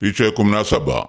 Picha ya kumi na saba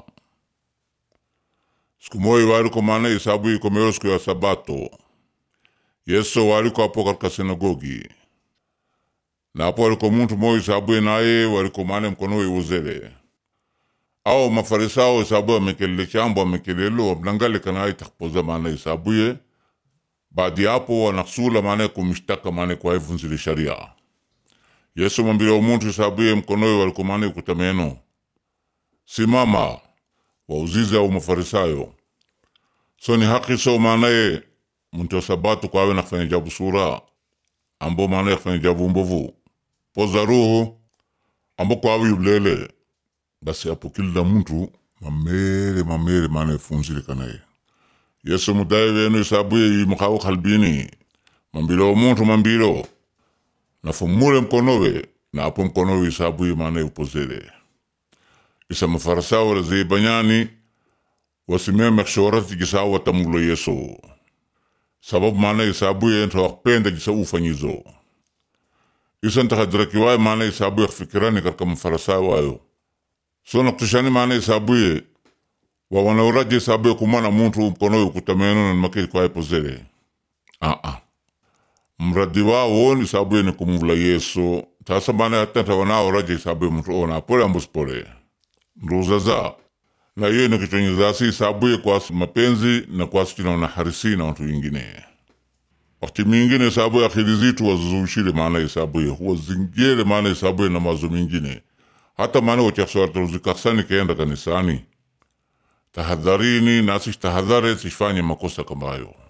siku moja waliko maana isabu ikomeo siku ya Sabato. Yesu waliko hapo katika sinagogi na hapo waliko muntu moja isabu naye waliko maana mkono iuzele au mafarisao isabu amekelele chambo amekelelo wamlangale kanaye takpoza maana isabuye baadi yapo wanaksula maana kumshtaka maana kwa ivunzile sharia Yesu mwambile umuntu isabuye mkonowe waliko maana ikutameno simama wauzize au mafarisayo so ni haki so maanaye muntu wa sabato kwawe nakufanya jabu sura ambo maanaye kufanya jabu mbovu poza ruhu ambo kwawe yulele basi apo kila muntu mamere mamere maanaye funzile kanaye yesu mudaye wenu isabuye imakawo kalbini mambilo umuntu mambilo nafumule mkonowe na apo mkonowe isabuye maanaye upozele isa mafarisayo lazibanyani wasimeme kshorati gisa watamulo yesu sababu maana isabuye nta wakpenda gisa ufanyizo isa ntakadirakiwaye maana isabuye kufikirani katika mafarisayo wayo so nakutushani maana isabuye wawanauraje isabuye kumana muntu mkonowe ukutameno na make kwaye pozele aa mradi wao ni isabuye ni kumula yesu tasa maana hata ntawanaoraje isabuye muntu ona pole ambuspole nduzaza na hiyo ni kichonyezasi isabuye kwasi mapenzi na kwasi chinaona harisi na watu wengine wakati mingine isabuye akili zitu wazuzushile maana isabuye huwa zingele maana isabuye na mazo mingine hata maana wachakswartaruzikaksani keenda kanisani tahadharini nasi tahadhare sifanye makosa kama hayo